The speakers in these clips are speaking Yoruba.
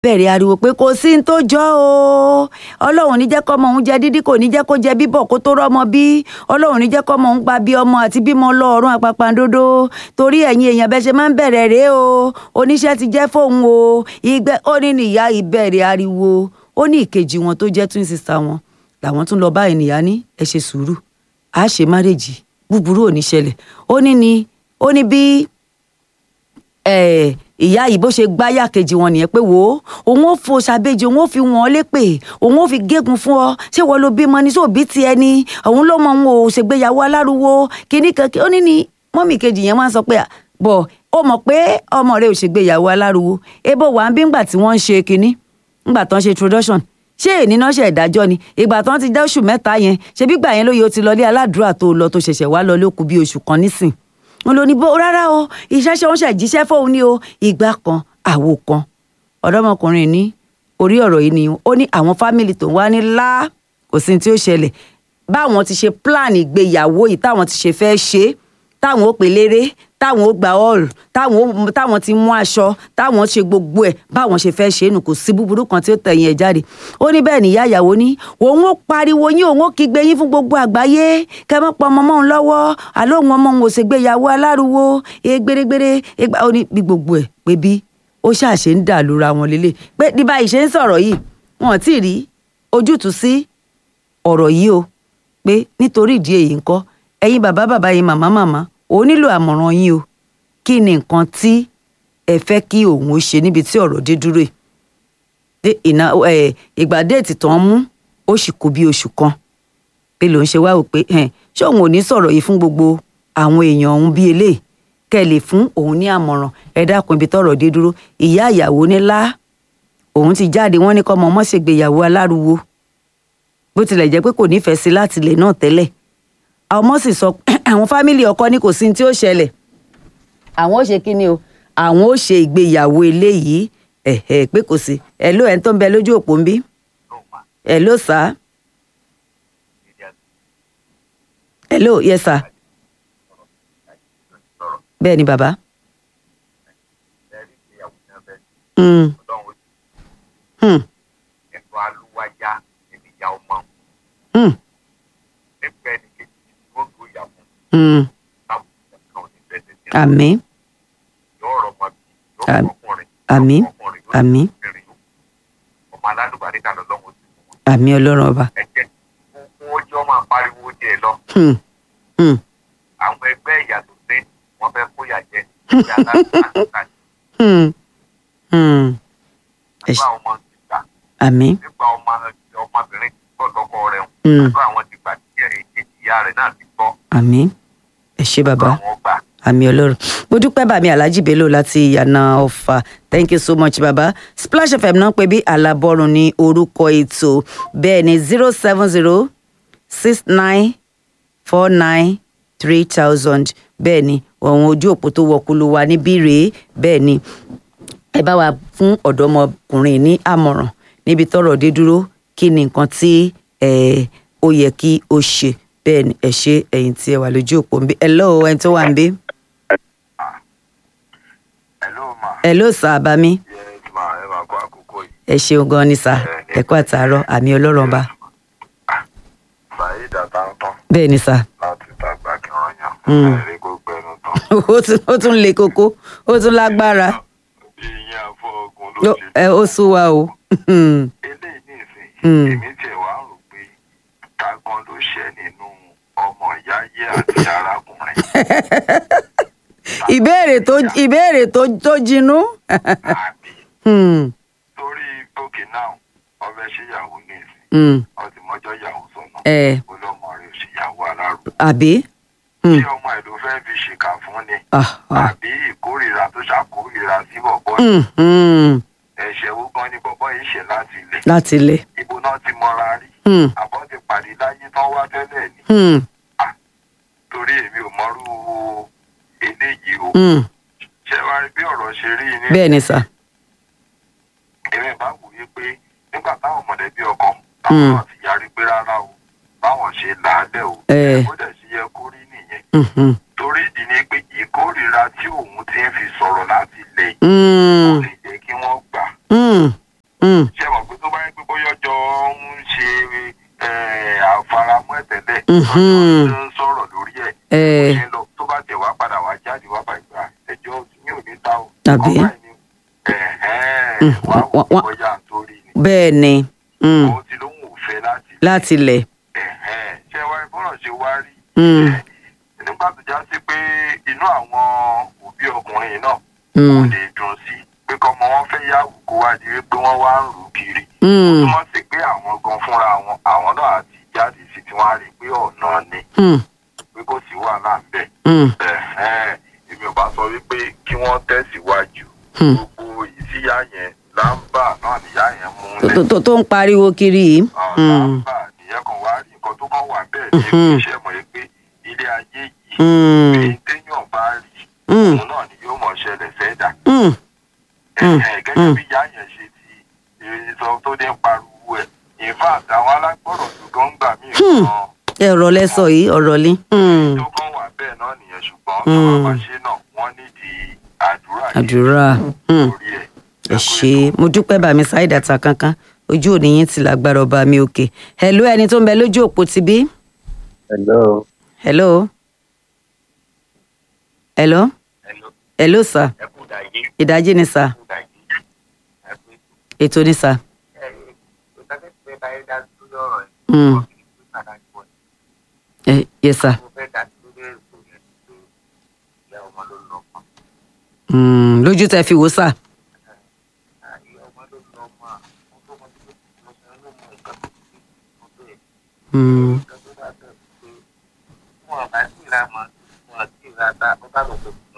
bẹ̀rẹ̀ ariwo pé kò sí ní tó jọ o ọlọ́run ní jẹ́ kọ́mọ òun jẹ dídí kò ní jẹ́ kó jẹ bíbọ̀ kó tó rọ́mọ bí ọlọ́run ní jẹ́ kọ́mọ òun gba bí ọmọ àti bímọ lọ́ọ̀rùn àpàpàǹdodo torí ẹ̀yin èèyàn bẹ́ẹ̀ ṣe máa ń bẹ̀rẹ̀ rèé o oníṣẹ́ ti jẹ́ fóun o ìgbẹ́ ó ní nìyá ìbẹ̀rẹ̀ ariwo ó ní ìkejì wọn tó jẹ́ twin sister wọn làwọn tún lọ bá ènìyàn ní ẹ ṣe sùúrù a ṣe márèjì búburú ò ní ṣẹlẹ̀ ó ní ni ó ní bí eh, ìyá yìí bó ṣe gbáyà kejì wọn nìyẹn pé wò ó òun ò fo ṣàbẹjì òun ò fi wọn lépè òun ò fi gégùn fún ọ ṣé wọn ló bímọ ní sóòbí tiẹ̀ ni òun ló mọ òun ò ṣègbéyàwó aláruwo kíní kan ó ní ni mọ́mì kejì yẹn wá ń sọ pé bọ̀ ó mọ̀ pé ọmọ rẹ̀ ò ṣègbéyàwó aláruwo ebo wà ń bí ńgbà tí wọ́n ń ṣe kinní ńgbà tán ṣe introduction ṣé èní náà ṣe ìdájọ́ ni ìgbà tán ti dá oṣù mẹ́ta yẹn ṣebí gbà yẹn lóye ó ti lọlé aládùúrà tó lọ tó ṣẹ̀ṣẹ̀ wá lọ lókun bí oṣù kan nísìn wọn lò ní bó rárá o ìṣẹ́ṣẹ́ oúnjẹ jíṣẹ́ fóun ní o ìgbà kan àwo kan ọ̀dọ́mọkùnrin ní orí ọ̀rọ̀ yìí ni ó ní àwọn fámìlì tó wá ní lá kò sí tí ó ṣẹlẹ̀ báwọn ti ṣe plan ìgbéyàwó yìí táwọn ti ṣe fẹ́ ṣe táwọn ó pè léré táwọn ó gba hall táwọn táwọn ti mú aṣọ táwọn ṣe gbogbo ẹ̀ báwọn ṣe fẹ́ ṣe é nù kò sí búburú kan tí ó tẹ̀yìn ẹ̀ jáde ó ní bẹ́ẹ̀ níyà ìyàwó ní òun ó pariwo yín òun ó kígbe yín fún gbogbo àgbáyé kẹ́ mọ́ pọ ọmọ mọ́un lọ́wọ́ àlọ́ òun ọmọ òun ò ṣègbéyàwó aláruwo egbèrègbèrè egba ó ní bí gbogbo ẹ̀ pé bí ó ṣàṣe ń dà lura wọn lélẹ̀ pé ní báyìí ṣe ń sọ̀rọ̀ yìí wọn ò tí ì rí ojútùú sí ọ̀rọ̀ yìí o pé nítorí ìdí èyí ńkọ́ ẹ̀yin bàbá bàbá yín màmá màmá òun nílò àmọ̀ràn yín o kí ni nǹkan tí ẹ fẹ́ kí òun ó ṣe níbi tí ọ̀rọ̀ dé dúró yìí ìgbà déètì tán mú ó sì kú bí oṣù kan pé lòun ṣe wá wò pé ṣé òun ò ní sọ̀rọ̀ yìí fún gbogbo àwọn èèyàn òun bí eléyìí kẹ́ ẹ lè fún òun ní àmọ̀ràn ẹ dákun ibi tọ́rọ̀ dé dúró ìyá ìyàwó nílá òun ti jáde wọ́n ní kọ́ ọmọ ọmọ ṣègbéyàwó aláruwo bó tilẹ̀ jẹ́ pé kò nífẹ̀ẹ́ sí láti ilẹ̀ náà tẹ́lẹ̀ ọmọ sì sọ àwọn fámìlì ọkọ ní kò sí ní tí ó ṣẹlẹ̀ àwọn ó ṣe kí ni o àwọn ó ṣe ìgbéyàwó eléyìí ẹ̀ẹ́ pé kò sí ẹ̀ ló ẹ̀ ń tó ń bẹ lójú òpó ń bí ẹ̀ ló sá ẹ̀ ló yẹ sá bẹ́ẹ̀ ni bàbá. Mm. Hmm. ẹnu alúwájá ẹni ìyá ọmọ Hmm. nípa ẹni kejì tí wọn gbó ìyá fún Hmm. táwọn ìyá ní bẹsẹ sí àmín yóò rọ ọmọ bí yóò Àmín. rọ ọkùnrin Àmín. yóò rọ ọkùnrin yóò Àmín. rọ obìnrin yóò ọmọ alálùbárí kan lọ́wọ́ sí wọn àmín ọlọ́run ọba. ẹjẹ fún ojú ọmọ apariwo díẹ̀ lọ Hmm. Hmm. àwọn ẹgbẹ́ ìyá tó dé wọn fẹ́ kóyà jẹ ìyá aláàbò Hmm. Hmm. Ẹ nípa ṣé. ọmọ ti gbà àmín. nípa ọmọ ọmọbìnrin tí gbọ́ lọ́kọ rẹ̀ Hmm. nípa àwọn ti gbà tí èyí ìyá rẹ̀ náà ti gbọ́ àmín. ẹ ṣé bàbá. àwọn gbà. àmì ọlọ́run mo dúpẹ́ bàmí alhaji bello láti ìyànà ọ̀fà thank you so much bàbá splash fm náà pé bí alábọ́run ní orúkọ ètò bẹ́ẹ̀ ni zero seven zero six nine four nine three thousand bẹ́ẹ̀ ni ọ̀hún ojú òpó tó wọ̀kúlù wa níbí rèé bẹ́ẹ̀ ni ẹ bá wa fún ọ̀dọ́mọkùnrin ní àmọ̀ràn níbi tọ́rọ̀ dé dúró kí ni nǹkan tí ẹ, ó yẹ kí ó ṣe bẹ́ẹ̀ ni ẹ ṣe ẹ̀yin tí ẹ wà lójú òpó ń bí hello ẹni tó wà ń bí Hello ma. hello sir abami Yes ma ẹ máa kó àkókò yìí. ẹ ṣeun gan ni sir ẹ kú àtàárọ̀ àmì ọlọ́run ọba Bàyí dàtà ń tán bẹ́ẹ̀ ni sir láti dàgbà kí wọ́n yàn. Mm. Ẹ̀rí kó gbẹnu tán. ó tún ó tún le koko ó tún lágbára Ìyẹn àfọ ogun ló Ó- ṣe. ẹ ó sún wa o Eléyìí ní ìsìn. Mm. Èmi tiẹ̀ wá rò pé tágan ló ṣẹ́ nínú ọmọ ìyá yé àti arákùnrin. ìbéèrè tó ìbéèrè tó tó jinú Àbí Hmm, torí òkè náà ọbẹ̀ ṣèyàwó ní ìsìn. hmm, Ọtí mọ́jọ́ ìyàwó sọ̀nà. ẹ Olọ́mọ rẹ̀ ò ṣèyàwó alárò. àbí Hmm, Ṣé ọmọ ẹ̀ ló fẹ́ fi ṣèkà fún ni? ah, ah, àbí ìkórìíra tó ṣàkórìíra sí bọ̀bọ̀ hmm, hmm, ẹ̀ṣẹ̀ wo gan ni bọ̀bọ̀ yìí ṣe láti ilẹ̀ láti ilẹ̀ ibo náà ti mọra rí Hmm, àbọ̀ ti pàdé láyé tán wá tẹ́lẹ̀ ni hmm, torí èmi ò mọrú eléyìí o hmm, ṣe wá rí bí ọ̀rọ̀ ṣe rí ní bẹ́ẹ̀ ni sir èmi bá wòye pé nígbà táwọn mọ̀lẹ́bí ọkọ Hmm. táwọn náà ti yarí pé rárá o báwọn ṣe làálẹ̀ o Eh. ó dẹ̀ sí yẹ kó rí nìyẹn Hmm, hmm, torí ìdí ni pé ìkórìíra tí òun ti ń fi sọ̀rọ̀ láti ilẹ̀ yìí hmm, kò lè jẹ́ kí wọ́n gbà hmm, mm, ṣé mọ̀ pé tó bá yẹ pé bóyá ọjọ́ ń ṣe eh, àfaramọ́ ẹ̀ tẹ́lẹ̀ Mhm. tó ń sọ̀rọ̀ lórí ẹ̀ eh, ṣe lọ tó bá tẹ̀ wá padà wá jáde wá bá ìgbà ẹjọ́ mi ò ní ta o. Tàbí? Ọba ẹni, ẹ̀hẹ́n, Mm, wá wò wá- wá- bóyá nítorí ni. bẹ́ẹ̀ ni mm, òun ti lóhùn òfẹ́ láti. láti lẹ̀ ẹ̀hẹ́n, ṣé wá ìbọ̀rọ̀ ṣe wá rí. Mm. ẹ̀, nígbà tó já sí pé inú àwọn òbí ọkùnrin náà kò Mm, lè dùn sí i pé kọ́mọ wọn fẹ́ yàwó kó wá di wípé wọ́n wá ń rù kiri. mm, túmọ̀ sí pé àwọn gan fúnra wọn àwọn náà àti jáde sí tí wọ́n á rí i pé ọ̀nà ni mm, pé kò sí wàhálà ń bẹ̀. mm, Ẹ̀hẹ́n, èmi ò bá sọ wípé kí wọ́n tẹ̀síwájú Hmm. gbogbo ìsíyá yẹn lámbà náà níyá yẹn mú tó- lẹ̀ tó- tó tó ń pariwo kiri yìí Ah, Mm, lámbà nìyẹn kan wá rí nǹkan tó kàn wà bẹ́ẹ̀ ní Mhm. iṣẹ́ mọ̀ ẹ́ pé ilé ayé yìí mm, èyí téèyàn bá rí mm, òun náà ni yóò mọ̀ ṣẹlẹ̀ sẹ́dà mm, Ẹ̀hẹ́n, gẹ́gẹ́ Mm. bí ìyá yẹn ṣe ti eh, sọ tó dé ń pariwo ẹ̀ in fact àwọn alágbọ̀rọ̀ tó gan ń gbà mí Hmm. gan ọ̀rọ̀ lẹ sọ yìí ọ̀rọ̀ ni mm, tó kàn wà bẹ́ẹ̀ náà nìyẹn ṣùgbọ́n Mm. tó bá máa ṣe náà wọ́n nídìí àdúrà yìí àdúrà mm. lórí ẹ̀. ẹ ṣe mo dúpẹ́ bàmí ṣáìdà ta kankan ojú òní yín ti lágbára ọba mi òkè hello ẹni tó ń bẹ lójú òpó ti bí Hello. hello hello Hello, hello sir ẹ kú dàgé, ìdájí ni sir ẹ kú dàgé. Ẹ kú ètò ni sir ẹ ẹ ìtàgé fẹ́ bá yẹn dá lórí ọ̀rọ̀ yìí. Mm. Wọ́n fi ìlú pàtàkì wọ̀ Eh, yes sir mo fẹ́ dá lórí ètò yẹn pé ìyá ọmọ ló lọ mọ́. mm, lójú tẹ fi wò sir Ìyá ọmọ ló lọ mọ́ àwọn tó mọ sí mo sọ ló mọ nǹkan tó ti mo tó yẹ. mm, Nǹkan tó bá bẹ̀ pé wọn bá sì ra mọ́ wọn sì ra ta ó bá lọ pé kùnà.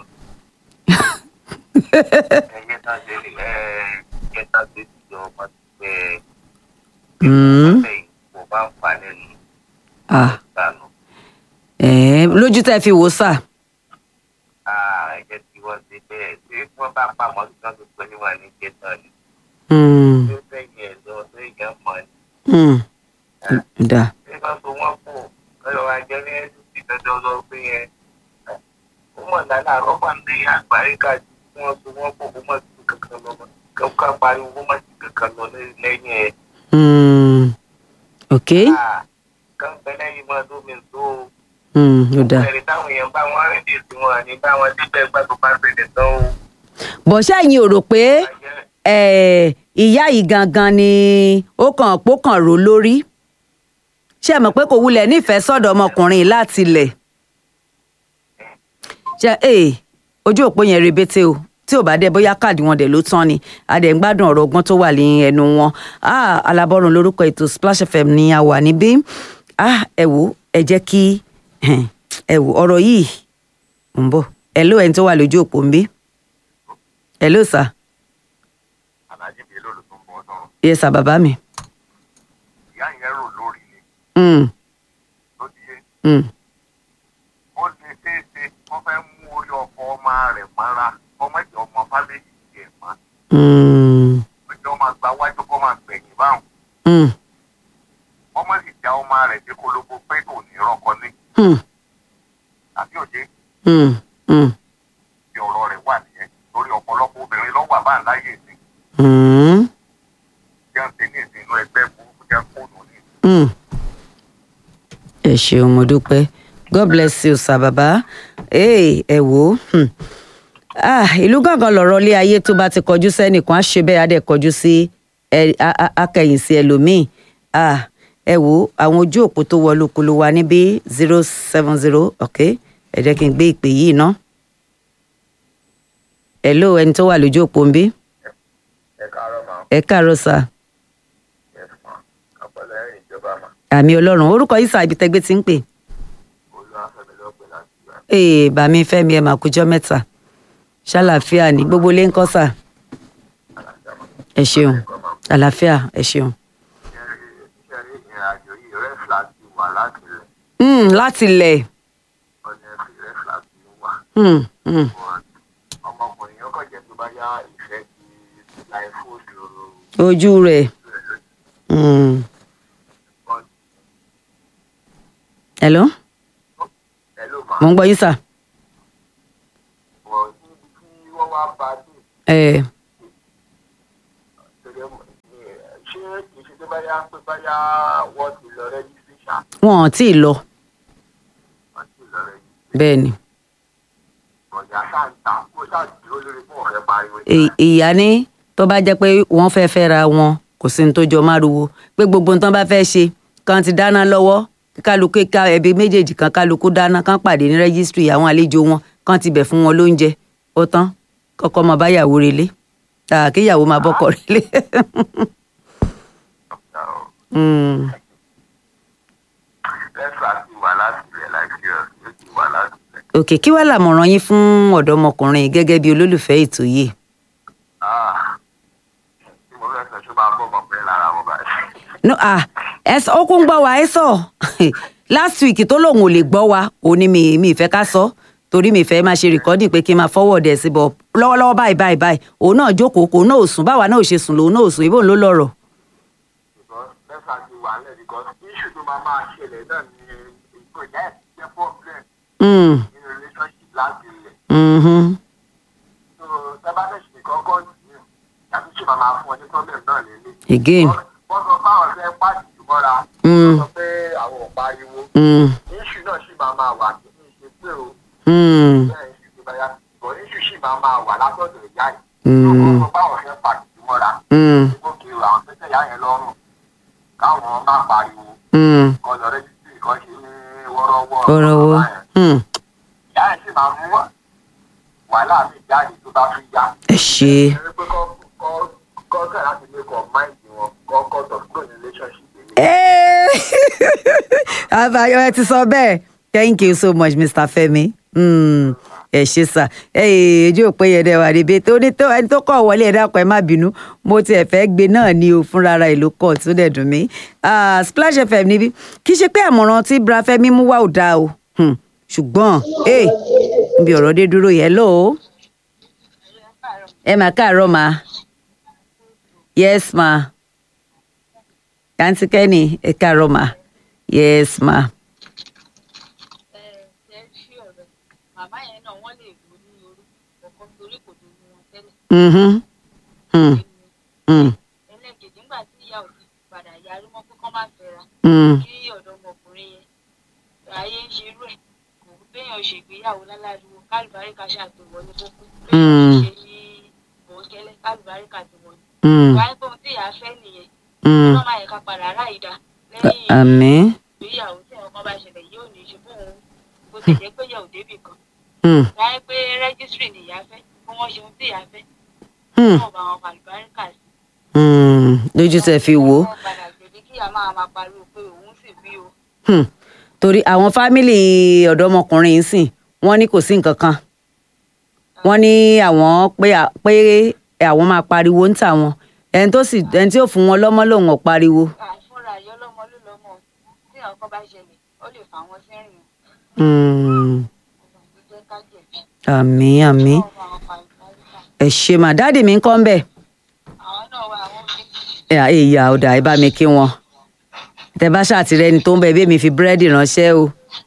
Ẹyẹ tán ṣe lè ẹ ẹ tán ṣe ti jọ ọmọ ti pẹ́ mm, ẹ kò bá ń fa lẹ́nu ah, ìgbàanù. eh, lójú tẹ fi wò sir ẹ̀jẹ̀ tí wọ́n ṣe bẹ́ẹ̀ tí wọ́n bá pamọ́ sí kan tó pẹ́ níwọ̀n ní jẹ́tọ̀ ni mm, tí ó fẹ́yìn ẹ̀ lọ sí ìyá mọ́ ni. mm, da tí wọ́n so wọ́n pọ̀ lọ́yọ̀ ajẹ́ ní ẹ̀sùn ti dandan lọ pé yẹn. ó mọ̀ lálẹ́ àárọ̀ wà ní àgbáríkà tí wọ́n so wọ́n pọ̀ kó má sí kankan lọ mọ́ kó ká pariwo kó má sí kankan lọ lẹ́yìn ẹ̀. mm, ok kán bẹ lẹ́yìn mọ́ tó mi tó o. mm, ó da ẹ̀rí táwọn èèyàn bá wọn rìn dé sí wọn ní báwọn débẹ̀ gbàgbọ́ bá ṣẹlẹ̀ tán o. bọ̀ ṣẹ́yìn ò rò pé Ajẹ́- eh, ìyá yìí gangan ni ó kàn pó kàn rò lórí ṣé ẹ mọ̀ pé kò wulẹ̀ nífẹ̀ẹ́ sọ́dọ̀ ọmọkùnrin yìí láti ilẹ̀ ṣe ee ojú òpó yẹn rebete o tí ò bá dé bóyá káàdì wọn dẹ̀ ló tán ni adẹ̀ ń gbádùn ọ̀rọ̀ ọgbọ́n tó wà ní ẹnu wọn ah, alábọ́run lórúkọ ètò Splash FM ni a wà níbí ah, ẹ wò ẹ jẹ́ kí ẹ wò ọ̀rọ̀ yìí ń bọ̀ ẹ ló ẹni tó wà lójú òpó ń bí ẹ ló sà alájí bíi lóòlù tó ń bọ̀ sọ̀rọ̀ yẹ sà bàbá mi. ìyá yẹn rò lórí ni Mm, ló ti yé mm, ó lè ṣeéṣe wọ́n fẹ́ mú orí ọkọ ọmọ rẹ̀ mọ́ra ọmọ ìjọ ọmọ fálẹ́yì tiẹ̀ mọ́ mm, ìjọ máa gba wájú kó máa gbẹ̀yìn báwọn mm, ọmọ sì já ọmọ rẹ̀ dé kólóbó pé kò ní rọ́kọ ní mm, àbí òye mm, mm, bí ọ̀rọ̀ rẹ̀ wà nìyẹn lórí ọ̀pọ̀lọpọ̀ obìnrin lọ́wọ́ àbá ńláyè sí mm, jẹ́ ń ṣe ní ìsìn inú ẹgbẹ́ burúkú jẹ́ fóònù ní ìsìn. mm. ẹ ṣeun mo dúpẹ́ god bless you sir bàbá ee ẹ wò ó hmm. ah, ìlú gángan lọ̀rọ̀ ilé ayé tó bá ti kọjú sẹ́nìkan á ṣe bẹ́ẹ̀ á dẹ̀ kọjú sí ẹ- á- á- akẹ̀yìn sí ẹlòmíì ah, ẹ wò ó àwọn ojú òpó tó wọlé okolo wa níbí zero seven zero ok ẹ jẹ́ kí n gbé ìpè yìí ná hello ẹni tó wà lójú òpó ń bí ẹ káàárọ̀ máa ẹ káàárọ̀ sir ẹ fún wa ọpọlọ ẹ̀rìn ìjọba mà àmì ọlọ́run orúkọ yìí sà ibi tẹ́gbẹ́ ti ń pè olúwàfẹ́mi ló pè láti gbà. ee bàmí fẹ́mi ẹ mà kújọ́ mẹ́ta ṣàlàáfíà ní gbogbo ilé ń kọ́ sà ẹ ṣeun àlàáfíà ẹ ṣeun. iṣẹ́ rí ìrìn àjò yìí rẹ́fìlà ti wà láti ilẹ̀ Mm, láti lẹ̀ ọ̀nà rẹ́fìlà ti wà. mm, mm, ọmọkùnrin yóò kàn jẹ́ tó bá yá ìfẹ́ ti láì fóònù ojú rẹ̀ mm. hello ẹ ló máa mo ń gbọ́ yín sà wọ̀ níbi tí wọ́n wá bá dé ẹ tẹ́lẹ̀ ṣé ìṣe tó bá yá pé bá yá wọ́n ti lọ rẹ́jísítì ṣá wọn ò tí ì lọ wọ́n ti lọ rẹ́jísítì bẹ́ẹ̀ ni ọ̀yà sáǹtà kó ṣáàdúró lórí fún ọ̀rẹ́ pariwo Ì- ìyá ní tó bá jẹ́ pé wọ́n fẹ́ fẹ́ra wọn kò sí ní tó jọ márùwò pé gbogbo nǹkan bá fẹ́ ṣe kan ti dáná lọ́wọ́ kí kálukú ká ẹbí méjèèjì kan kálukú dáná kan pàdé ní rẹ́gísítírì àwọn àlejò wọn kan ti bẹ̀ fún wọn lóúnjẹ ó tán kọ́kọ́ máa bá yàwó relé tàà kíyàwó máa bọ́kọ relé. Mm. lẹ́sà ti wà láti ilẹ̀ nàìjíríà ó ti wà láti ilẹ̀. òkè kí wàá làmọ̀ràn yín fún ọ̀dọ́mọkùnrin gẹ́gẹ́ bí olólùfẹ́ ètò yìí. Ah, tí mo fẹ́ sọ ṣó máa bọ́ ọmọ bẹ́ẹ̀ lára wọn báyìí. no ah ẹ sọ ó kún gbọ́ wa ẹ sọ last week tó lòun ò lè gbọ́ wa òun ni mi mi ìfẹ́ ká sọ torí mi ìfẹ́ máa ṣe recording pé kí n máa forward ẹ̀ sí bọ̀ lọ́wọ́lọ́wọ́ báyìí báyìí báyìí òun náà jókòó kò náà ò sùn báwa náà ò ṣe sùn lòun náà ò sùn ibò ló lọ́rọ̀. because lẹ́sà ti wà lẹ̀ because issue tó máa máa ṣẹlẹ̀ náà ni ìgbò ìyá ẹ̀ ti jẹ́ problem Mm, nínú relationship láti ilẹ̀. mhm, so sábà fẹ́ ṣe kọ́kọ́ nìyẹn tàbí ṣe máa máa fún ọ ní problem náà lélẹ̀. again wọ́n sọ fáwọn fẹ́ pàṣẹ ìmọ́ra Mm. wọ́n sọ pé àwọn ò pariwo mm, issue náà sì máa máa wà kí ní ṣe pé o mm, bẹ́ẹ̀ issue tó bá yá bọ̀ issue sì máa máa wà látọ̀dọ̀ ìyá yìí. Mm. wọ́n sọ fáwọn fẹ́ pàṣẹ ìmọ́ra mm, gòkè àwọn tẹ́tẹ́ ìyá yẹn lọ́rùn káwọn má pariwo mm. kọ́ lọ rẹ́jísítì kan ṣe ní wọ́rọ́wọ́ ọ̀rọ̀wọ́ mm, ìyá yẹn sì máa mú wàhálà mi jáde tó bá fi yá. ẹ ṣe ẹni pé kọ́ kọ́ kọ́ kẹ́ láti make up mind wọn kọ́ kọ́ tó good relationship yẹn. Eh, àbáyọ ẹ ti sọ bẹ́ẹ̀ thank you so much mr femi Mm, ẹ ṣe sà ojú òpé yẹn dẹ wà níbi tó ní tó ẹni tó kọ wọlé ẹ dákun ẹ má bínú mo tiẹ̀ fẹ́ gbé náà ní o fúnra ara ìlú kọ tó dẹ̀ dùn mí Ah, splash fm níbí kì í ṣe pé àmọ̀ràn tí bra fẹ́mi mú wá ò dáa o Hmm, ṣùgbọ́n eh, níbi ọ̀rọ̀ dé dúró yẹn lóò ẹ mà káàárọ̀ ma yes ma àǹtí kẹ́ni ẹ káàárọ̀ ma yes ma ẹ ṣí ọ̀rẹ́ màmá yẹn náà wọ́n lè lò ní orúkọ kọ̀ọ̀kan torí kò tó ní wọn tẹ́lẹ̀. mhm mm, mm, ẹlẹ́kejì nígbà tí ìyá ò ti padà yarí mọ́ pé kọ́ má fẹ́ra mm, kí ọ̀dọ́mọkùnrin yẹn ayé ń ṣe irú ẹ̀ kò béèyàn ṣègbéyàwó láláriwo kálùbáríkà ṣàtòwọlé kókó béèyàn ṣe ní bòńkẹ́lẹ́ kálùbáríkà ti wọlé. mm, wáyé pé ohun tí ìyá fẹ́ nìyẹn mm. ọlọ́mọ àyẹ̀ká padà rà ìdá lẹ́yìn àmín ìgbéyàwó tí ẹ̀wọ̀n kan bá ṣẹlẹ̀ yóò ní í ṣe fóun bó ti jẹ́ pé yẹ̀ ò débì kan Mm, láyé pé rẹ́gísírì ni ìyá fẹ́ kí wọ́n ṣe ohun tí ìyá fẹ́ mm, náà bá wọn fàlùbáríkà sí. mm. lójú tẹ fi wò ó wọ́n padà gbèdé kí ìyá máa máa pariwo pé òun sì bí o. Hmm. torí àwọn fámìlì ọ̀dọ́mọkùnrin yìí sìn wọ́n ní kò sí nǹkan kan wọ́n ní àwọn pé pé àwọn máa pariwo ń tà wọn ẹni tó sì ẹni tí ò fún wọn lọ́mọ lòun ò pariwo. àìfúnra ìyá ọlọ́mọ ló lọ́mọ tí ìyá ọkọ bá ṣẹlẹ̀ ó lè fà wọ́n sẹ́rìn Hmm. ọ̀gbọ̀n tó jẹ́ ká jẹ̀bi. àmín àmín wọ́n bá wọn fàlùbáríkà. ẹ ṣe mà dáàdì mi ń kọ́ ń bẹ̀. àwọn náà wà àwọn fi ẹ ìyá ọ̀dà ẹ bá mi kí wọn tẹ bá ṣàtìrẹ ẹni tó ń bẹ bí mi fi búrẹ́dì ránṣẹ́ o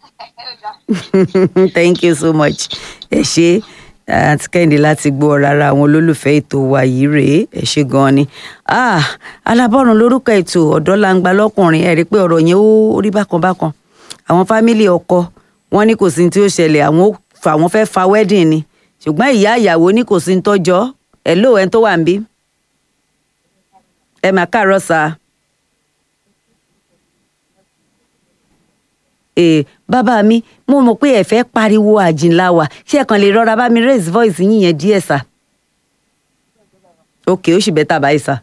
thank you so much ẹ ṣe àti kẹ́hìndé láti gbọ́ rárá àwọn olólùfẹ́ ètò wa yìí rèé ẹ ṣe gan-an ni Ah, alábọ́run lórúkọ ètò ọ̀dọ́ langba lọ́kùnrin ẹ rí i pé ọ̀rọ̀ yẹn ó rí bákan bákan àwọn fámìlì ọkọ wọn ní kò sí ní tí ó ṣẹlẹ̀ àwọn ó fa àwọn fẹ́ fa wedding ni ṣùgbọ́n ìyá ìyàwó ní kò sí ní tọ́jọ́ ẹ̀ lóò ẹni tó wà ń bí ẹ mà káàárọ̀ sáà. ee bàbá mi mo mọ̀ pé ẹ fẹ́ pariwo àjìnlá wa ṣé ẹ kàn lè rọra bá mi raise voice yín yẹn díẹ̀ sà. ok ó sì bẹ́tà báyìí sà.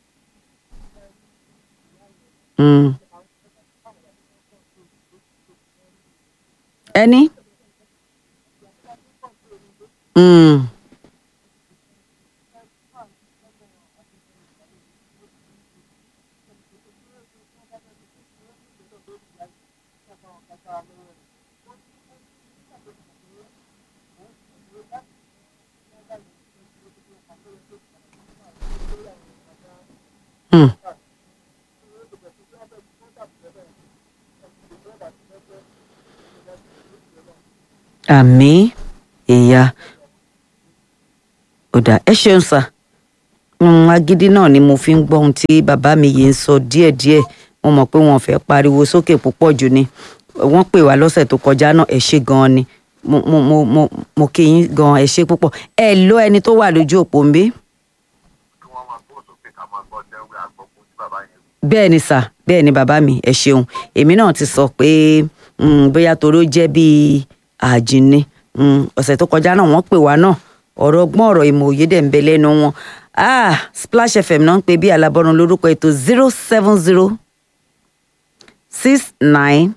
Mm. ẹni. Mm. Mm. àmì ìyá ọ̀dà ẹ ṣeun sà Mm, agídí náà ni mo fi ń gbọ́ ohun tí bàbá mi yìí ń sọ díẹ̀díẹ̀ mo mọ̀ pé wọn fẹ́ pariwo sókè púpọ̀ jù ni wọ́n pè wá lọ́sẹ̀ tó kọjá náà ẹ ṣé gan-an ni mo mo mo mo mo kí yín gan-an ẹ ṣé púpọ̀ ẹ ló ẹni tó wà lójú òpó ń bí. kí wọ́n máa gbọ́ sókè ká máa gbọ́ jẹ́wé àgbọ̀kú tí bàbá yẹn bẹ́ẹ̀ ni sà bẹ́ẹ̀ ni bàbá mi ẹ ṣeun èmi náà ti sọ pé mm, bóyá torí ó jẹ́ bíi àjìní mm, ọ̀sẹ̀ tó kọjá náà wọ́n pè wá náà ọ̀rọ̀ ọgbọ́n ọ̀rọ̀ ìmọ̀ òye dẹ̀ ń bẹ lẹ́nu wọn ah Splash FM náà ń pè bí alábọ́run lórúkọ ètò zero seven zero six nine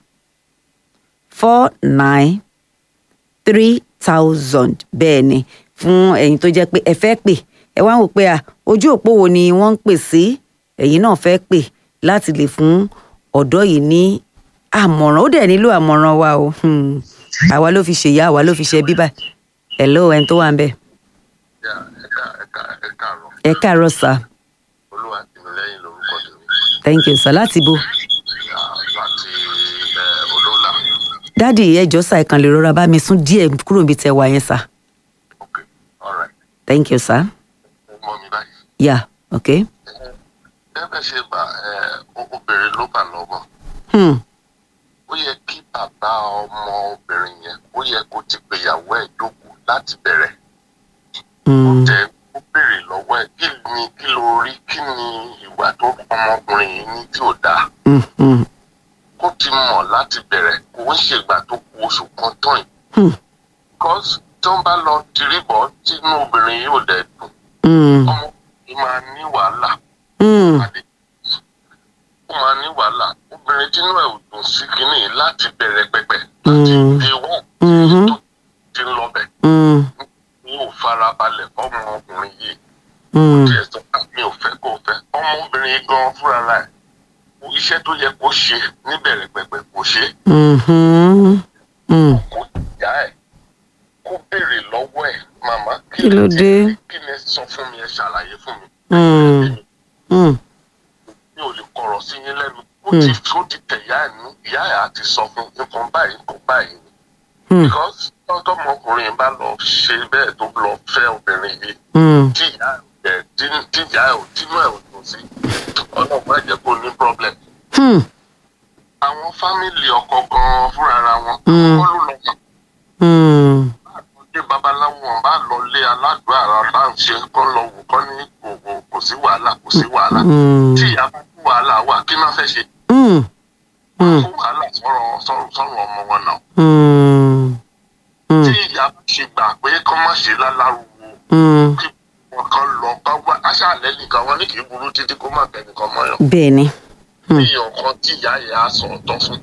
four nine three thousand bẹ́ẹ̀ ni fún ẹ̀yin tó jẹ́ pé ẹ fẹ́ pè ẹ wá ń wò pé à ojú òpó wo ni wọ́n ń pè sí ẹ̀yin náà fẹ́ pè láti lè fún ọ̀dọ́ yìí ní àmọ̀ràn ó dẹ̀ nílò àmọ̀ràn wa o Hmm. àwa ló fi ṣèyá àwa ló fi ṣe bíbá hello ẹni tó wà ń bẹ̀ yà ẹ̀ka ẹ̀ka ẹ̀ka àrọ̀ ẹ káàárọ̀ sá olúwa tìmílẹ́yìn lórúkọ tèmi thank you sir láti bo yà láti ẹ̀ olóòlà dáàdì ẹjọ́ sá ẹ kàn lè rọra bá mi sún díẹ̀ kúrò níbi tẹ wà yẹn sá ok alright thank you sir mo mọ mi báyìí. yeah okay gẹ́gẹ́ ṣe bá ẹ obìnrin ló bà lọ́mọ hmm. ó yẹ kí bàbá ọmọ obìnrin yẹn ó yẹ kó ti gbéyàwó ẹ̀ jókòó láti bẹ̀rẹ̀ Hmm. jẹ́ kó béèrè lọ́wọ́ ẹ̀ kí ni kí ló rí kí ni ìwà tó ọmọkùnrin yìí ní tí ò dáa Hmm. Hmm. kó ti mọ̀ láti bẹ̀rẹ̀ kó ń ṣègbà tó kù oṣù kan tán yìí Hmm. because tó ń bá lọ tìrìbọ̀ tínú obìnrin yìí ò dẹ̀ dùn Hmm. ọmọ yìí máa ní wàhálà Hmm. pàdé ó máa ní wàhálà obìnrin tínú ẹ̀ ò dùn sí kínní yìí láti bẹ̀rẹ̀ pẹ̀pẹ̀ láti Mm. dé wọ́n Mhm. tó ti ń lọ bẹ̀ Hmm. ní ò farabalẹ̀ fọ́mọ ọkùnrin yìí Hmm. tí ẹ sọ pé mi ò fẹ́ kó o fẹ́ ọmọbìnrin yìí gan fúnra rẹ̀ iṣẹ́ tó yẹ kó ṣe níbẹ̀rẹ̀ pẹ̀pẹ̀ kò ṣe Mhm. Hmm. kó ìyá ẹ̀ kó béèrè lọ́wọ́ ẹ̀ màmá Kí ló ti- dé? kí ni ẹ sọ fún mi ẹ ṣàlàyé fún mi Hmm. Hmm. mi ò lè kọ̀rọ̀ sí yín lẹ́nu ó ti ó ti tẹ̀ ìyá ẹ̀ nú ìyá ẹ̀ á ti sọ fún nǹkan báyìí nǹkan báyìí ni Hmm. because tọ́tọ́mọkùnrin yìí bá lọ ṣe bẹ́ẹ̀ tó lọ fẹ́ obìnrin yìí Hmm. tí ìyá ẹ̀ tí tí ìyá ẹ̀ ò tínú ẹ̀ ò dùn sí ọlọ́run má jẹ́ kó ní problem Hmm. àwọn fámìlì ọkọ gan fúnra ara wọn Mm. kọ́ ló lọ mọ̀ Hmm. ilé babaláwo wọn bá lọ lé aládùúgbò ara bá ń ṣe kọ́ lọ wò kọ́ ní kò kò- kò sí wàhálà kò sí wàhálà Hmm. tí ìyá bá kú wàhálà wà kí má fẹ́ ṣe Hmm. Hmm. kó wàhálà sọ̀rọ̀ sọ̀rọ̀ sọ̀rọ̀ ọmọ wọn náà Hmm. Hmm. tí ìyá bá ṣe gbà pé kọ́ má ṣe lálárúwo Hmm. kí wọn kan lọ kọ́ wá aṣáálẹ̀ nìkan wọn ní kì í burú títí kó má bẹ̀ nìkan mọ́yàn bẹ́ẹ̀ ni Hmm. bí ọ̀kan tí ìyá yẹn á sọ ọ̀tọ̀ fún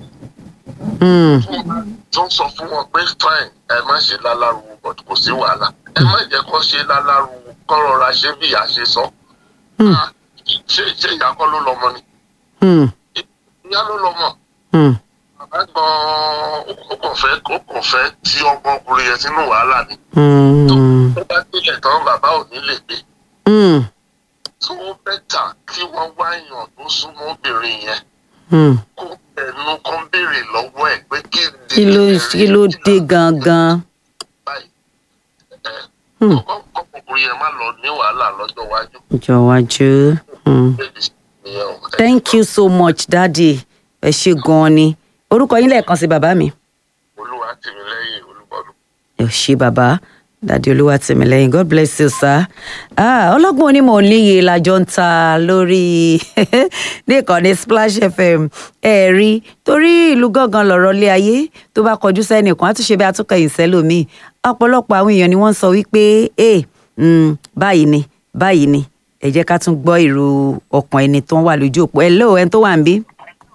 Hmm. tó ń sọ fún wọn pé fine ẹ má ṣe lálárúwo but kò sí wàhálà ẹ má jẹ́ kó ṣe lálárúwo kọ́ rọra ṣe bí ìyá ṣe sọ Hmm. Ah, ṣé ṣé ìyá kọ́ ló lọ́mọ ni Hmm. ìyá ló lọ́mọ Hmm. bàbá gan-an ó kàn fẹ́ ó kàn fẹ́ tí ọmọkùnrin yẹn sínú wàhálà ni Hmm. tó bá délẹ̀ tán bàbá ò ní lè gbé Hmm. tó bẹ́tà kí wọ́n wá èèyàn tó súnmọ́ obìnrin yẹn Hmm. kó ẹnu kan béèrè lọ́wọ́ ẹ̀ pé kí ni kí ló ẹ̀rí kí ló dé gangan. báyìí ẹ Hmm. ọkùnrin yẹn má lọ ní wàhálà lọ́jọ́ iwájú. jọ̀wájú. Hmm. Ìyẹn o. thank you so much daddy ẹ ṣe gan-an ni orúkọ yín lẹ́ẹ̀kan sí bàbá mi. olúwa tì mí lẹ́yìn olúbọ̀dún. ẹ ṣe bàbá dàdí olúwatìmílẹ́yìn god bless you sir. ah ọlọ́gbọ́n onímọ̀ níye lájọ ń ta lórí ní ìkànnì splash fm ẹ rí torí ìlú gángan lọ̀rọ̀ lé ayé tó bá kọjú sẹ́nìkan á tún ṣe bí atúnkẹ̀yìn sẹ́lòmíì ọ̀pọ̀lọpọ̀ àwọn èèyàn ni wọ́n ń sọ wípé ẹ báyìí ni báyìí ni ẹ jẹ́ ká tún gbọ́ ìró ọkàn ẹni tó ń wà lójú òpó hello ẹni tó wà ń bí.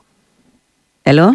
hello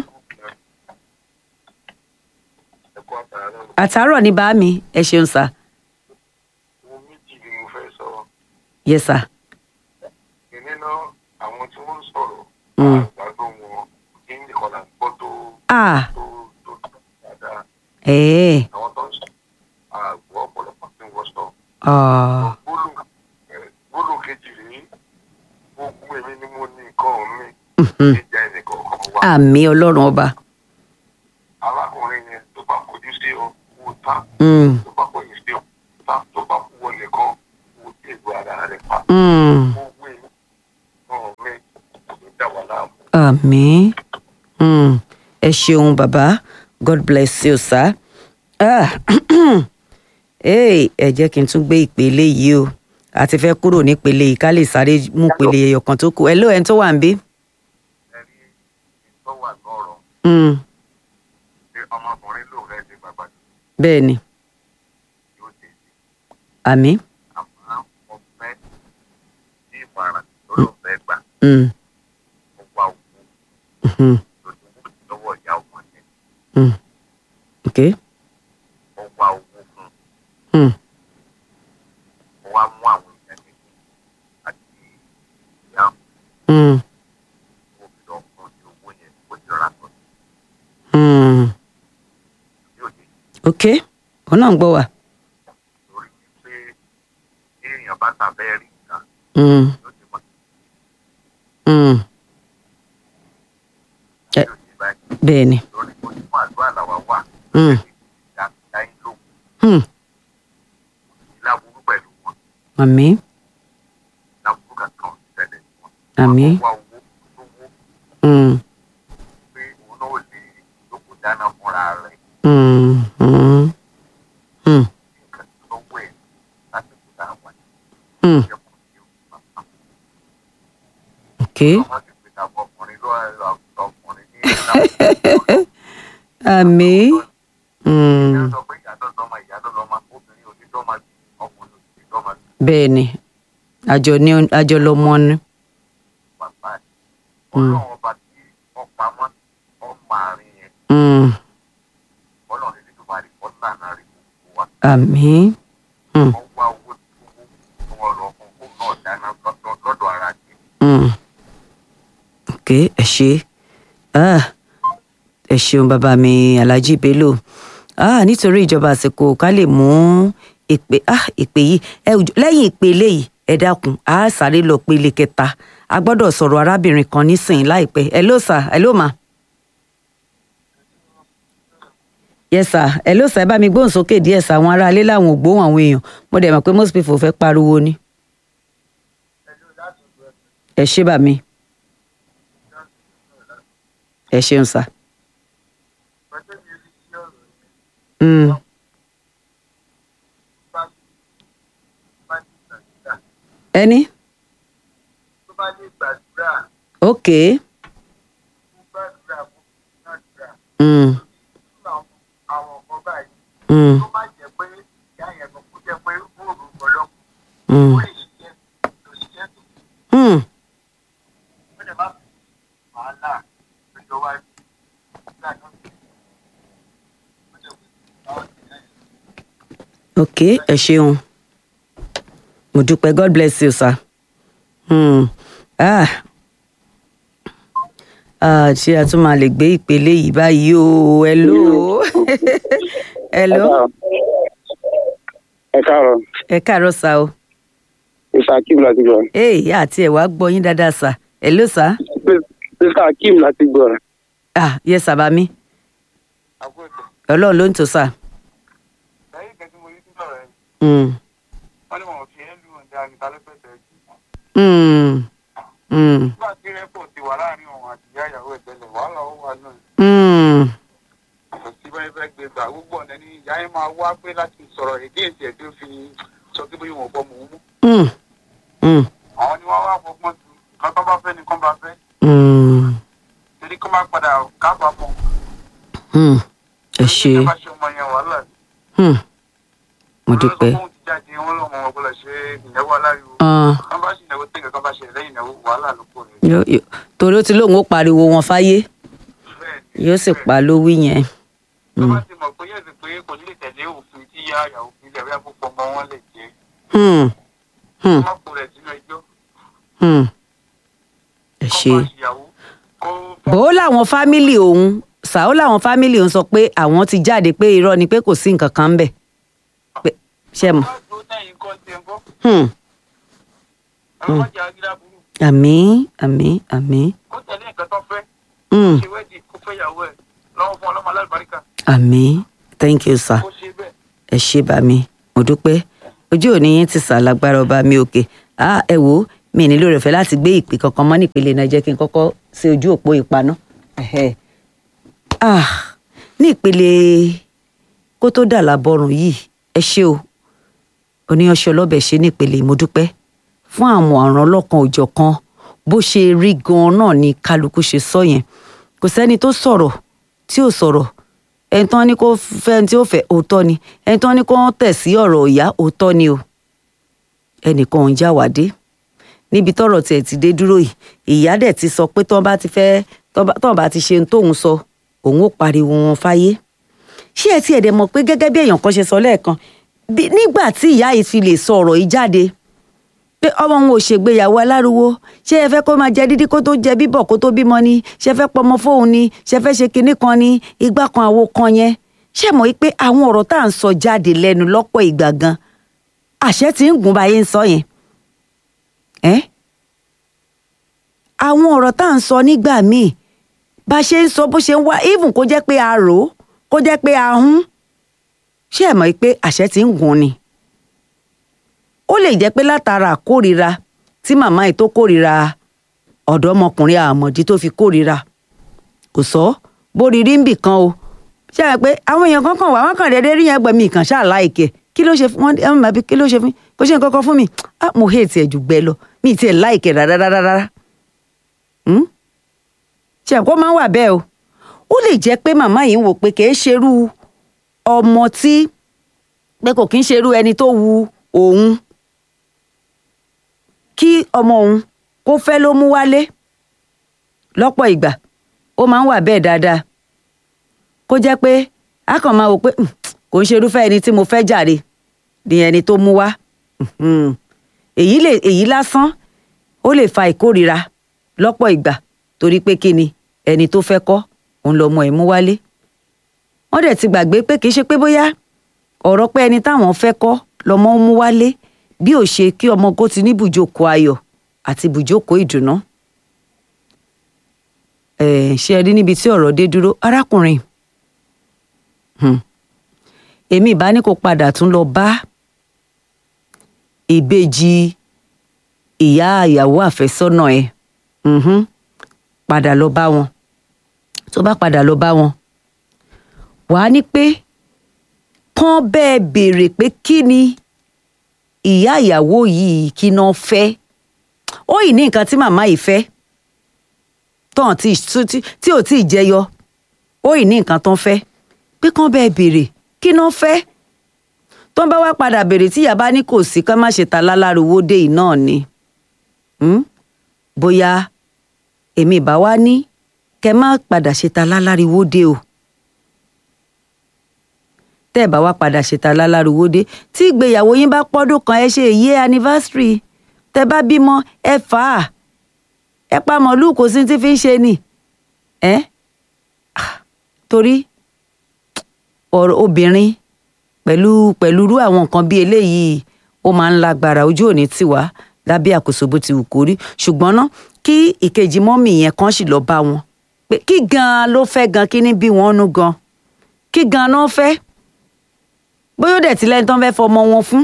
ẹ̀kọ́ àtàrà àtàárọ̀ ní bá mi ẹ ṣeun sir ohun méjì ni mo fẹ́ sọ. yes sir. ìní náà àwọn tí wọ́n ń sọ̀rọ̀ Mm. àgbàdo wọn kí ní kọ́lá gbọ́ tó ah tó tó tó dáadáa. ẹ̀ẹ́ àwọn tó ń sọ àgbọ̀ ọ̀pọ̀lọpọ̀ tí wọ́n sọ. ah gbólù gbólù kejì rèé gbogbo èmi ni mo ní nǹkan mi mhm. ìjà ẹnìkan kan wá. àmì ọlọ́run ọba. alákùnrin yẹn tó bá kojú sí ọ wò tá Mm, tó bá kọyìn sí ọ tá tó bá kú wọlé kan wò tí ègbò ara rẹ pa. mm, Hmm. owó ẹ̀ ọ̀hún mi kò ní dà wà láàmú. àmín Hmm. ẹ ṣeun bàbá god bless you sir. Ah. Hey, ẹ jẹ́ kí n tún gbé ìpele yìí o a ti fẹ́ kúrò nípele yìí ká lè sáré mú ìpele ẹyọ kan tó kù ẹ ló ẹni tó wà ń bí. ẹ̀rí ìtọ́ wà lọ́rọ̀ Hmm. pé ọmọkùnrin ló rẹ̀ ṣe bàbá bẹ́ẹ̀ ni yóò ṣe sí àmín. àmọ́ ọ̀fẹ́ ní ìmọ̀ràn tó ló fẹ́ gbà Hmm. ó wá owó Hmm. lójú lọ́wọ́ ìyá ọmọ yẹn Hmm. okay. ó wá owó fún un Hmm. ó wá mú àwọn èèyàn méjì àti ìyá Hmm. òbí lọ fún ní owó yẹn ó ti rà tó Hmm. yóò yẹ okay òun náà ń gbọ́ wa. lórí pé èèyàn bá tàbẹ́ rí nǹkan Hmm. yóò ti mọ̀ Hmm. Ẹ- yóò ti báyìí bẹ́ẹ̀ ni. lórí kó ní fún àdúrà làwa wà Hmm. ìdá ìdá yín ló Hmm. láburú pẹ̀lú wọn àmín láburú kankan ṣẹlẹ̀ sí wọn. àmín. wá owó lówó Hmm. pé òun náà lè lóko dáná fúnra rẹ̀ Hmm. Hmm. Hmm. nǹkan tó wẹ̀ láti kó dáa wà ní Hmm. ìjẹ́ kò ní o. okay. ọmọ ti pè tàbí ọkùnrin ló àgùntàn ọkùnrin ní ìlànà àmín. Hmm. ìyá sọ pé ìyá tó lọ́mọ ìyá tó lọ́mọ obìnrin ò ní dọ́mọ bí ọkùnrin ò ní dọ́mọ bí bẹ́ẹ̀ ni àjọ ní àjọ lọmọ ni. bàbá ẹ̀. ọlọ́run ọba tí ọ̀pá mọ́ ọmọ àárín yẹn Hmm. ọlọ́run ní tó máa rí ọ̀là náà rí gbogbo wa. àmín. Hmm. wọ́n wá owó tí owó wọn lọ fún kó náà dáná lọ́dọ̀ lọ́dọ̀ ara jẹ. Hmm. okay ẹ ṣe ah ẹ ṣeun bàbá mi alhaji bello ah nítorí ìjọba àsìkò ká lè mú ìpè ah ìpè yìí ẹ ò- lẹ́yìn ìpele yìí ẹ dákun a sáré lọ pele kẹta a gbọ́dọ̀ sọ̀rọ̀ arábìnrin kan nísìnyí láìpẹ́ hello sir hello ma. yes sir hello sir ẹ bá mi gbóhùn sókè díẹ̀ sir àwọn aráalé làwọn ò gbóhùn àwọn èèyàn mo dẹ̀ mọ̀ pé most people fẹ́ pariwo ni. ẹ ṣé bà mí ẹ ṣeun sir. Mm. ẹni tó bá lè gbàdúrà ok fún gbàdúrà fún gbàdúrà mm. fún àwọn ọkọ báyìí Mm. tó má jẹ́ pé ìyá yẹn kò kú jẹ́ pé ó rò gbọ́dọ̀ Mm. ó lè ṣiṣẹ́ tó ṣiṣẹ́ tó Mm. ó lè má fi wàhálà lọ́jọ́ wájú nígbà tó ti ó lè wí àwọn ìṣẹ́ yẹn. ok ẹ ṣeun mo dúpẹ́ god bless you sir. Mm. Ah. Ah, ṣé a tún máa lè gbé ìpele yìí báyìí o hello hello ẹ káàárọ̀ ẹ káàárọ̀ sá o mr akeem láti gbọ́ ee àti ẹ̀ wá gbọ́ yín dáadáa sá hello sá mr akeem láti gbọ́ ah yes sábà mi àgbo ètò ọlọ́run ló ń tò sá. lẹ́yìn ìgbà tí mo rí sílọ̀ rẹ̀ Mm. wọ́n ní wọn ò fi ẹ́ lù ọ̀dà níta lẹ́pẹ̀tẹ̀ jù Mm. Mm. nígbà tí rẹ́pọ̀ ti wà láàrin òun àti ìyá ìyàwó ẹ̀ tẹ́lẹ̀ wàhálà ó wà náà Mm. kò sí bẹ́ẹ̀ fẹ́ gbé gbà gbogbo ọ̀nà ni ìyá yẹn máa wá pé láti sọ̀rọ̀ èdè èsì ẹ̀ tó fi sọ pé bóyá wọn bọ́ mọ̀ ọ́n mú Mm. Mm. àwọn ni wọ́n wá fọgbọ́n tu kan tó bá fẹ́ ni kán bá fẹ́ Mm. torí kán bá padà kábàámọ̀ Mm. ẹ ṣe torí kán bá ṣe ọmọ yẹn wàhálà ni. Mm. mo dúpẹ́. olórí ti jáde wọn lọ́mọ wọn gbọ́dọ̀ ṣe ìnáwó aláriwo Ah, kán bá ṣe ìnáwó tẹ̀gẹ̀ kán bá ṣe lẹ́yìn ìnáwó wàhálà ló kò ní. yó- yó- torí ó ti lóun ó pariwo wọn fáyé yóò sì pa lówí yẹn. tó bá ti mọ̀ pé yóò sì pé kò ní lè tẹ̀lé òfin tí yá ìyàwó fi lẹ̀ wíyá púpọ̀ ọmọ wọn lè jẹ́ Hmm. Hmm. má kó rẹ̀ sínú ẹjọ́ Hmm. ẹ kó ṣe. máa ṣìyàwó kó bó láwọn fámìlì òun ṣàó láwọn fámìlì òun sọ pé àwọn ti jáde pé irọ́ ni pé kò sí nǹkan kan ń bẹ̀. pé ṣe mọ̀. bá dúró tẹ̀yìn kan ti ń bọ́ Hmm. ọlọ́mọdé agídá burú àmín àmín àmín. kó tẹ̀lé nǹkan tó fẹ́ Hmm. ṣe wẹ́ẹ̀dì kó fẹ́ ìyàwó ẹ̀ lọ́wọ́ fún ọlọ́mọ alábàríkà àmín thank you sir. kó ṣe bẹ́ẹ̀ ẹ ṣé bá mi mo dúpẹ́ ojú òní yín ti sà lágbára ọba mi òkè ah ẹ wò ó mi nílò rẹ̀ fẹ́ láti gbé ìpè kankan mọ́ nípele náà jẹ́ kí n kọ́kọ́ ṣe ojú òpó ìpaná Ẹ̀hẹ́. ah ní ìpele kó tó dà lábọ́rùn yìí ẹ ṣé o oníyanṣẹ́ ọlọ́bẹ̀ ṣe ní ìpele ìmọ̀dúpẹ́ fún àwọn ọ̀ràn ọlọ́kan òjọ̀ kan bó ṣe rí gan-an náà ni kálukú ṣe sọ yẹn kò sẹ́ni tó sọ̀rọ̀ tí ò sọ̀rọ̀ ẹni tán ní kó fẹ́ ẹni tí ó fẹ́ òótọ́ ni ẹni tán ní kó tẹ̀ sí ọ̀rọ̀ ìyá òótọ́ ni o ẹnìkan ò ń já wádé níbi tọ́rọ̀ tiẹ̀ ti dé dúró yìí ìyá dẹ̀ ti sọ pé tọ́n bá ti fẹ́ tọ́n bá ti ṣe ohun tóun sọ òun ó pariwo wọn fáyé ṣé ẹ tiẹ̀ dẹ̀ mọ̀ pé gẹ́gẹ́ bí èèyàn kan ṣe sọ lẹ́ẹ̀kan bí- nígbà tí ìyá yìí fi lè sọ ọ̀rọ̀ yìí jáde pé ọmọ òun ò ṣègbéyàwó aláriwo ṣé ẹ fẹ́ kó máa jẹ dídí kó tó jẹ bíbọ̀ kó tó bímọ ni ṣé ẹ fẹ́ pọmọ fóun ni ṣé ẹ fẹ́ ṣe kinní kan ni igbá kan àwo kan yẹn ṣé ẹ mọ̀ wípé àwọn ọ̀rọ̀ tá à ń sọ jáde lẹ́nu lọ́pọ̀ ìgbà gan àṣẹ tí ń gùn báyé ń sọ yẹn ẹ́ àwọn ọ̀rọ̀ tá à ń sọ nígbà míì bá ṣe ń sọ bó ṣe ń wá even kó jẹ́ pé a rò ó kó jẹ́ pé a hún ṣé ẹ mọ̀ wípé àṣẹ tí ń gùn ni ó lè jẹ́ pé látara àkórira tí màmá yìí tó kórira ọ̀dọ́mọkùnrin àmọ̀dí tó fi kórira kò sọ bórí rí ń bì kan o ṣe é pé àwọn èèyàn kan kàn wá wọn kàn déédéé rí yẹn gbẹmí ìkàn ṣáà láìkẹ kí ló ṣe fún wọn ẹ mọ̀ bí kí ló ṣe fún kó ṣe nǹkan kan fún mi ah mo hate ẹ jù gbẹ lọ mi ì tiẹ̀ láìkẹ rárá rárá rárá Hmm? ṣe àpò máa ń wà bẹ́ẹ̀ o ó lè jẹ́ pé màmá yìí ń wò pé kìí ṣerú ọmọ tí pé kò kí ń ṣerú ẹni tó wu òun kí ọmọ òun kó fẹ́ ló mú wálé lọ́pọ̀ ìgbà ó máa ń wà bẹ́ẹ̀ dáadáa kó jẹ́ pé a kàn máa wò pé "Hmm, kò ń ṣerúfẹ́ ẹni tí mo fẹ́ jàre ni ẹni tó mú wá Mhm. èyí lè èyí lásán ó lè fa ìkórira lọ́pọ̀ ìgbà torí pé kí ni ẹni tó fẹ́ kọ́ òun lọmọ ẹ̀ mú wálé wọ́n dẹ̀ ti gbàgbé pé kì í ṣe pé bóyá ọ̀rọ̀ pé ẹni táwọn fẹ́ kọ́ lọmọ mú wálé bí ò ṣe kí ọmọ kó ti ní bùjókòó ayọ̀ àti bùjókòó ìdùnnú. Ẹ̀, ṣé ẹ rí níbi tí ọ̀rọ̀ dé dúró arákùnrin Hmm. èmi ìbá ní kó padà tún lọ bá ìbejì ìyá ìyàwó àfẹ́sọ́nà ẹ̀ Mhm. padà lọ bá wọn tó bá padà lọ bá wọn wàá ní pé kán bẹ́ẹ̀ béèrè pé kí ni ìyá ìyàwó yìí kí náà fẹ́ ó yìí ní nǹkan tí màmá yìí fẹ́ tán tí tí- tí ò tí ì jẹyọ ó yìí ní nǹkan tán fẹ́ pé kán bẹ́ẹ̀ béèrè kí náà fẹ́ tó ń bá wá padà béèrè tí ìyá bá ní kò sí ká má ṣe ta lálárowó dé yìí náà ni Hmm? bóyá èmi ìbá wá ní kẹ má padà ṣe ta láláriwo dé o tẹ́ ẹ̀ bá wá padà ṣe ta láláriwo dé tí ìgbéyàwó yín bá pọ́dún kan ẹ ṣe èyí anniversary tẹ́ bá bímọ ẹ fà á ẹ pa màálùú kò sí tí fi ń ṣe nì ẹ Ah, torí ọ̀rọ̀ obìnrin pẹ̀lú pẹ̀lú irú àwọn nǹkan bíi eléyìí ó máa ń lágbára ojú òní tiwa lábẹ́ àkóso bó ti wù kó rí ṣùgbọ́n ná kí ìkejì mọ́mì yẹn kan sì lọ bá wọn pé kí gan-an ló fẹ́ gan kí ní bí wọ́n nú gan kí gan-an náà fẹ́ bóyá ó dẹ̀ ti lẹ́ni tán fẹ́ fọmọ wọn fún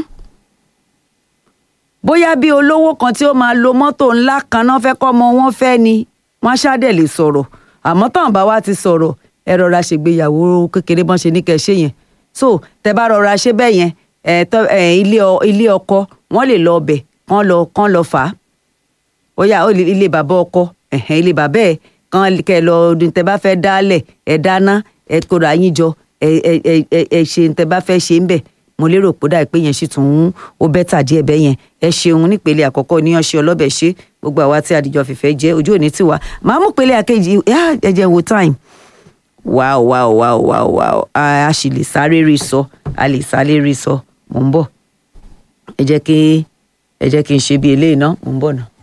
bóyá bí olówó kan tí ó máa lo mọ́tò ńlá kan náà fẹ́ kọ́ ọmọ wọn fẹ́ ni wọ́n ṣáàdẹ̀ lè sọ̀rọ̀ àmọ́ tán bá wá ti sọ̀rọ̀ ẹ rọra ṣègbéyàwó kékeré bọ́n ṣe ní kẹ́ ẹ ṣe yẹn so tẹ bá rọra ṣe bẹ́ẹ̀ yẹn ẹ tọ́ ẹ ilé ọ- ilé ọkọ wọ́n lè lọ ọbẹ̀ kán lọ kán lọ fà á ó yá ó lè ilé bàbá ọkọ ẹ̀hẹ́n ilé bàbá ẹ̀ kán kẹ́ ẹ lọ ọdún tẹ bá fẹ́ dálẹ̀ ẹ dáná ẹ kóra yín jọ ẹ ẹ ẹ ẹ ẹ ṣe tẹ bá fẹ́ ṣe ń bẹ̀ mo lérò pé dà pé yẹn sì tún ń ó bẹ́tà díẹ̀ bẹ́ẹ̀ yẹn ẹ ṣeun nípele àkọ́kọ́ ní ọṣẹ ọlọ́bẹ̀ ṣe gbogbo àwa tí àdìjọ fìfẹ́ jẹ́ ojú òní tiwa màá mú pele àkejì yá ẹ jẹ́ n wo time wow wow wow wow wow a a sì lè sáré rí sọ a lè sáré rí sọ mò ń bọ̀ ẹ jẹ́ kí ẹ jẹ́ kí n ṣe bí eléyìí ná mò ń bọ̀ náà.